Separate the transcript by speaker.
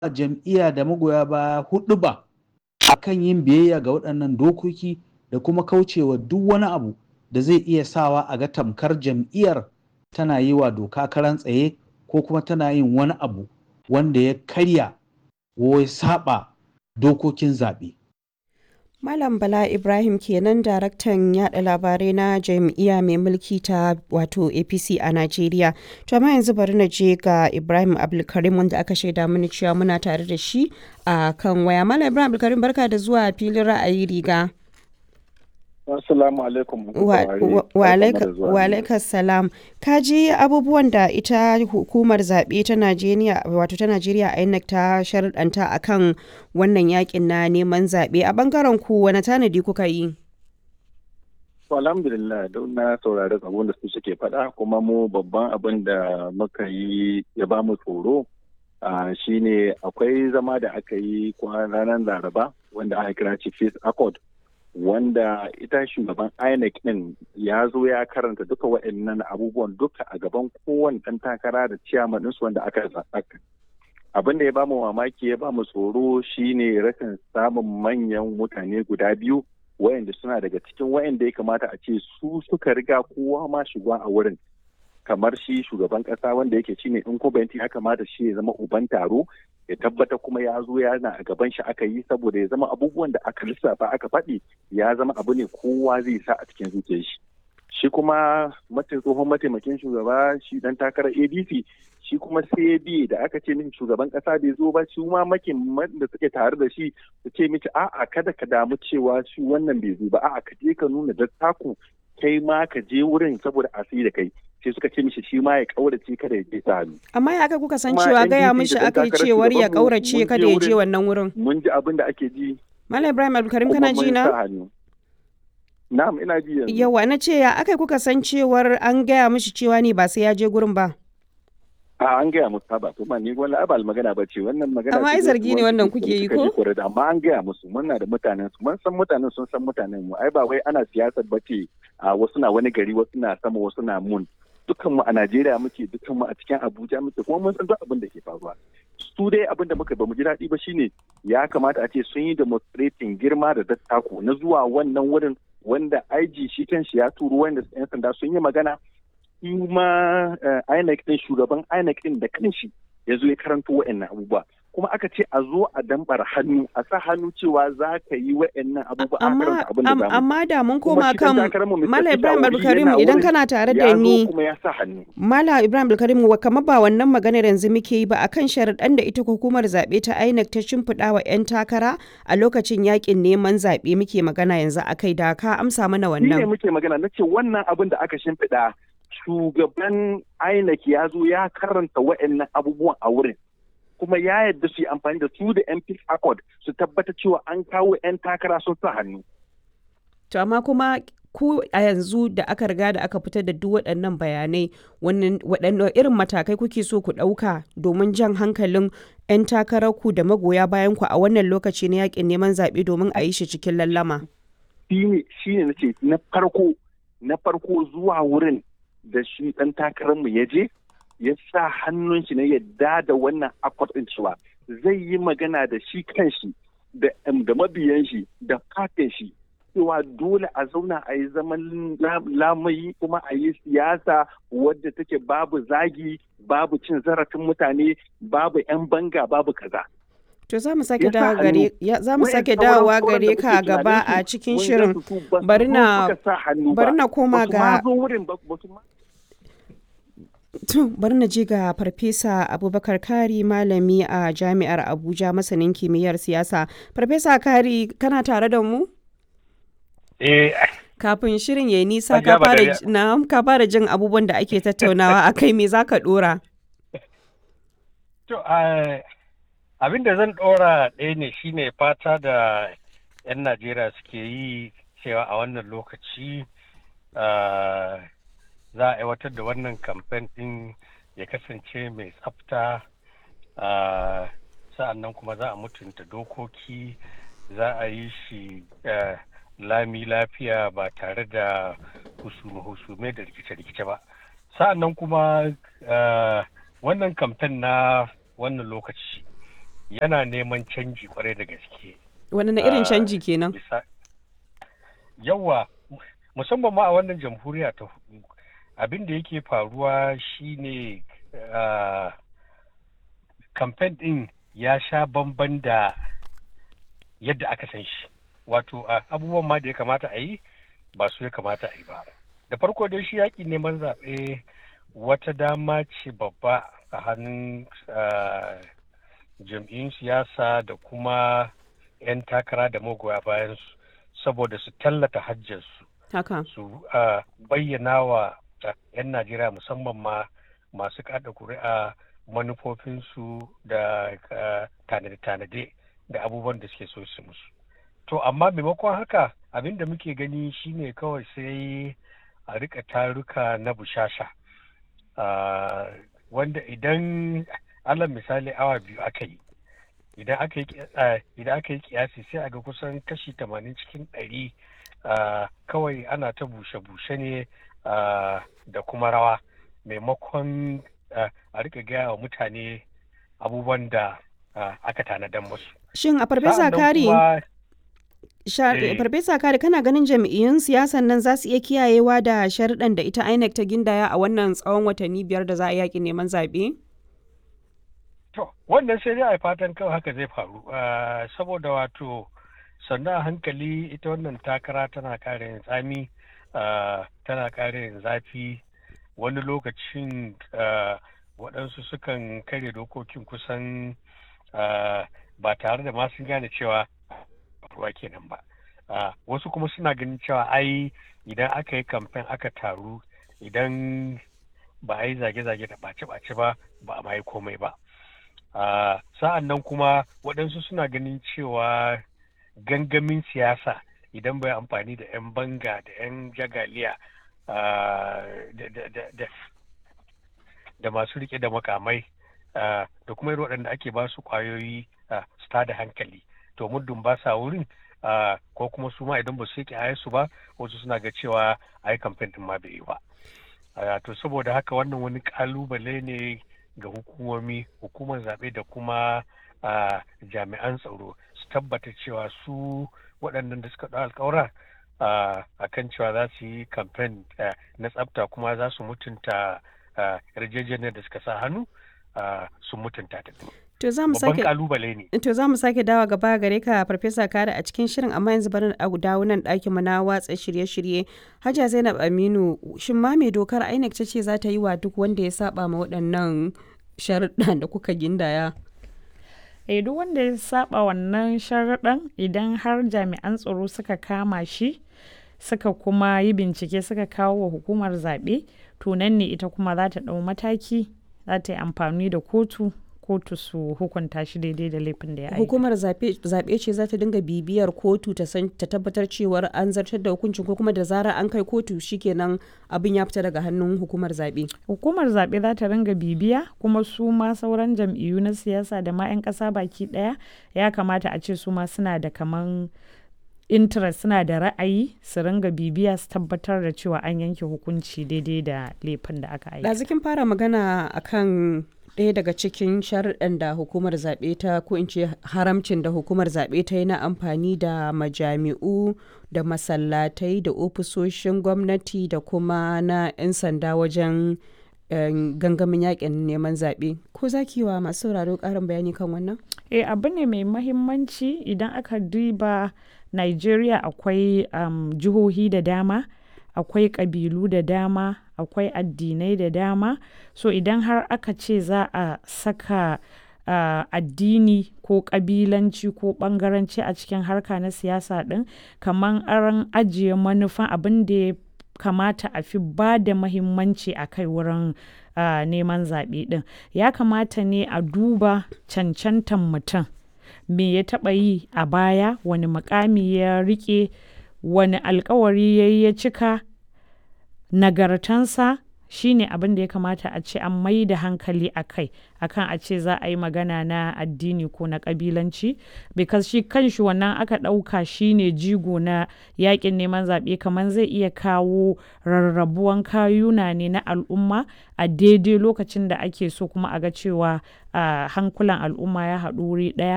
Speaker 1: jam'iyya da magoya baya hudu ba a kan yin biyayya ga waɗannan dokoki da kuma kaucewa duk wani abu da zai iya sawa a ga tamkar jam'iyyar tana yi wa doka karan tsaye ko kuma tana yin wani abu wanda ya karya ko ya saba dokokin zaɓe.
Speaker 2: Malam Bala Ibrahim kenan daraktan yada labarai na jam'iyya mai mulki ta wato APC a Najeriya. To amma yanzu bari na je ga Ibrahim Abdulkarim wanda aka shaida mini cewa muna tare da shi a kan waya. Malam Ibrahim Abdulkarim barka da zuwa filin ra'ayi riga.
Speaker 3: Assalamu alaikum.
Speaker 2: Wa alaikum salam. Ka ji abubuwan da ita hukumar zaɓe ta Najeriya wato ta Najeriya INEC ta sharɗanta akan wannan yakin na neman zaɓe a bangaren ku wani tanadi kuka yi?
Speaker 3: Alhamdulillah don na saurari abin da su suke faɗa kuma mu babban abin da muka yi ya ba mu tsoro shine akwai zama da aka yi ranar Laraba wanda aka kira Chief Accord wanda ita shugaban INEC din ya zo ya karanta duka waɗannan abubuwan duka a gaban kowane ɗan takara da ciyaman ɗinsu wanda aka zaɓa. Abin da ya bamu mamaki ya bamu tsoro shine rashin samun manyan mutane guda biyu wayanda suna daga cikin wayanda ya kamata a ce su suka riga kowa ma shiga a wurin kamar shi shugaban kasa wanda yake shine in kubanti ya kamata shi ya zama uban taro ya tabbata kuma ya zo yana a gaban shi aka yi saboda ya zama abubuwan da aka lissafa aka faɗi ya zama abu ne kowa zai sa a cikin zuciyar shi shi kuma tsohon mataimakin shugaba shi dan takarar adc shi kuma sai bi da aka ce min shugaban kasa bai zo ba shi ma makin da suke tare da shi su ce miki a'a kada ka damu cewa shi wannan bai zo ba a'a ka je ka nuna dattaku kai ma ka je wurin saboda a da kai sai suka ce mishi shi ma ya kaurace kada ya je ta hannu.
Speaker 2: Amma ya aka kuka san cewa gaya mishi aka yi cewar ya kaurace kada ya je wannan wurin.
Speaker 3: Mun ji abin da ake ji.
Speaker 2: Malam Ibrahim Abdulkarim kana ji na?
Speaker 3: Na'am ina ji yanzu.
Speaker 2: Yawa na ce ya aka kuka san cewar an gaya mishi cewa ne ba sai ya je gurin ba.
Speaker 3: A an gaya musu ba to ma ni wani abal magana ba ce wannan magana.
Speaker 2: Amma ai zargi ne wannan kuke yi ko?
Speaker 3: Amma an gaya musu muna da mutanen su mun san mutanen sun san mutanen mu ai ba wai ana siyasar ba ce a wasu na wani gari wasu na sama wasu na mun. Dukan mu a Najeriya muke dukan mu a cikin Abuja muke kuma mun san duk abin da ke faruwa. Su dai abin da muka ba mu ji daɗi ba shine ya kamata a ce sun yi demonstrating girma da dattako na zuwa wannan wurin wanda IG shi kanshi ya turo wanda 'yan sanda sun yi magana kuma INEC din shugaban INEC din da kanshi ya zo ya karanto wa'annan abubuwa kuma aka ce a zo a dambar hannu a sa hannu cewa za ka yi wa'annan abubuwa a karanta abin da zamu
Speaker 2: amma da mun koma kan Mala Ibrahim Abdulkarim idan kana tare da ni
Speaker 3: kuma ya sa hannu
Speaker 2: Mala Ibrahim Abdulkarim wa kamar ba wannan maganar yanzu muke yi ba akan sharaɗan da ita hukumar zaɓe ta INEC ta shimfiɗa wa 'yan takara a lokacin yakin neman zaɓe muke magana yanzu akai da ka amsa mana wannan
Speaker 3: ne muke magana na ce wannan abin da aka shimfiɗa shugaban INEC ya zo ya karanta wa'annan abubuwan a wurin kuma ya yadda su yi amfani da su da MP Accord su tabbata cewa an kawo 'yan takara sun sa hannu.
Speaker 2: To amma kuma ku a yanzu da aka riga da aka fitar da duk waɗannan bayanai waɗannan irin matakai kuke so ku ɗauka domin jan hankalin 'yan takararku da magoya bayan ku a wannan lokaci na yakin neman zaɓe domin a yi shi cikin lallama.
Speaker 3: Shi ne na ce na farko na farko zuwa wurin da shi ɗan takararmu ya je ya sa hannun shi na yadda da wannan akwat ɗin cewa zai yi magana da shi kanshi da mabiyan shi da fatin shi cewa dole a zauna a yi zaman lamayi kuma a yi siyasa wadda take babu zagi babu cin zarafin mutane babu 'yan banga babu kaza.
Speaker 2: To za mu sake dawo gare za mu sake dawowa gare ka gaba a cikin shirin bari na bari na koma ga To bari na je ga Farfesa Abubakar Kari malami a Jami'ar Abuja masanin kimiyyar siyasa. Farfesa Kari kana tare da mu?
Speaker 4: Eh.
Speaker 2: Kafin shirin ya nisa ka fara na ka fara jin abubuwan da ake tattaunawa a kai me zaka dora?
Speaker 4: To abin da zan dora ɗaya ne shine fata da 'yan Najeriya suke yi cewa a wannan lokaci za a aiwatar da wannan kamfen ɗin ya kasance mai tsafta sa'annan kuma za a mutunta dokoki za a yi shi lami lafiya ba tare da husume-husume da rikice-rikice ba sa'annan kuma wannan kamfen na wannan lokaci yana neman canji kwarai da gaske
Speaker 2: wani na irin canji kenan
Speaker 4: yawa musamman ma a wannan jamhuriya ta hudu abin da yake faruwa shine kamfen din ya sha bamban da yadda aka san shi wato abubuwan ma da ya kamata a yi ba su ya kamata a yi ba da farko dai shi yaƙi neman zaɓe wata dama ce babba a hannun jam'iyyun siyasa da kuma 'yan takara da magoya bayan su saboda su tallata hajjarsu su bayyana wa 'yan najeriya musamman ma masu kada kuri'a manufofinsu da tanade-tanade da abubuwan da suke so su musu to amma maimakon haka abin da muke gani shine kawai sai a rika taruka na bushasha wanda idan alal misali awa biyu aka yi idan aka yi kiyasi sai a ga kusan kashi tamanin cikin ɗari kawai ana ta bushe-bushe ne da kuma rawa maimakon a rika gaya wa mutane abubuwan da aka tanadan musu.
Speaker 2: Shin a farfesa kari farfesa kari kana ganin jam'iyyun siyasan nan za su iya kiyayewa da sharuɗan da ita INEC ta gindaya a wannan tsawon watanni biyar da za a yaƙi neman zaɓe?
Speaker 4: To, wannan sai dai a fatan kawai haka zai faru saboda wato sannan a hankali ita wannan takara tana ƙara yin tsami tana ƙara yin zafi wani lokacin waɗansu sukan karya dokokin kusan ba tare da ma sun gane cewa ruwa kenan ba wasu kuma suna ganin cewa ai idan aka yi kamfen aka taru idan ba a yi zage-zage da ɓace-ɓace ba ba a yi komai ba sa'an nan kuma waɗansu suna ganin cewa gangamin siyasa idan bai amfani da 'yan banga da 'yan jagaliya da masu rike da makamai da kuma irin waɗanda ake ba su ƙwayoyi su da hankali to muddin ba sa wurin ko kuma su ma idan ba su yake su ba wasu suna ga cewa ai kamfen din ma bai yi ba to saboda haka wannan wani kalubale ne ga hukumomi hukumar zaɓe da kuma jami'an tsaro su tabbata cewa su waɗannan da suka ɗau alƙawura a kan cewa za su yi kamfen na tsafta kuma za su mutunta yarjejeniyar da suka sa hannu sun mutunta ta.
Speaker 2: To za mu sake
Speaker 4: kalubale ne.
Speaker 2: To za mu sake dawa gaba gare ka Farfesa Kare a cikin shirin amma yanzu bari a dawo nan ɗakin mu na watsa shirye-shirye. Hajiya Zainab Aminu shin ma me dokar INEC ta ce za ta yi wa duk wanda ya saba ma waɗannan sharuɗan da kuka gindaya?
Speaker 5: Eh duk wanda ya saba wannan sharuɗan idan har jami'an tsaro suka kama shi suka kuma yi bincike suka kawo wa hukumar zaɓe to nan ne ita kuma za ta ɗau mataki za ta yi amfani da kotu kotu su hukunta shi daidai da laifin da ya aika.
Speaker 2: Hukumar zaɓe ce za ta dinga bibiyar kotu ta san ta tabbatar cewar an zartar da hukuncin ko kuma da zarar an kai kotu shikenan abin ya fita daga hannun hukumar zaɓe.
Speaker 5: Hukumar zaɓe za ta ringa bibiya kuma su ma sauran jam'iyyu na siyasa da ma 'yan ƙasa baki ɗaya ya kamata a ce su ma suna da kaman interest suna da ra'ayi su ringa bibiya su tabbatar da cewa an yanke hukunci daidai da laifin da aka aika.
Speaker 2: Ɗazikin fara magana akan ɗaya daga cikin sharuɗan da hukumar zaɓe ta ko in ce haramcin da hukumar zaɓe ta yi na amfani da majami'u da masallatai da ofisoshin gwamnati da kuma na 'yan sanda wajen gangamin yakin neman zaɓe ko za ki wa masu sauraro ƙarin bayani kan wannan?
Speaker 5: eh abu ne mai mahimmanci idan aka duba nigeria akwai um, jihohi da dama akwai ƙabilu da dama akwai addinai da dama so idan har aka ce za a saka uh, addini ko ƙabilanci ko ɓangaranci a cikin harka na siyasa ɗin kamar an ajiye manufan abin da ya kamata a fi ba da mahimmanci a kai wurin uh, neman zaɓe ɗin ya kamata ne a duba cancantan mutum me ya taɓa yi a baya wani mukami ya riƙe wani alkawari ya yi ya cika nagartansa shine abin da ya kamata a ce an mai da hankali a kai akan a ce za a yi magana na addini ko na kabilanci because shi kanshi wannan aka ɗauka shine jigo na yakin neman zaɓe kamar zai iya kawo rarrabuwan kayuna ne na al'umma a daidai lokacin da ake so kuma a ga cewa hankulan al'umma ya haɗu wuri ɗaya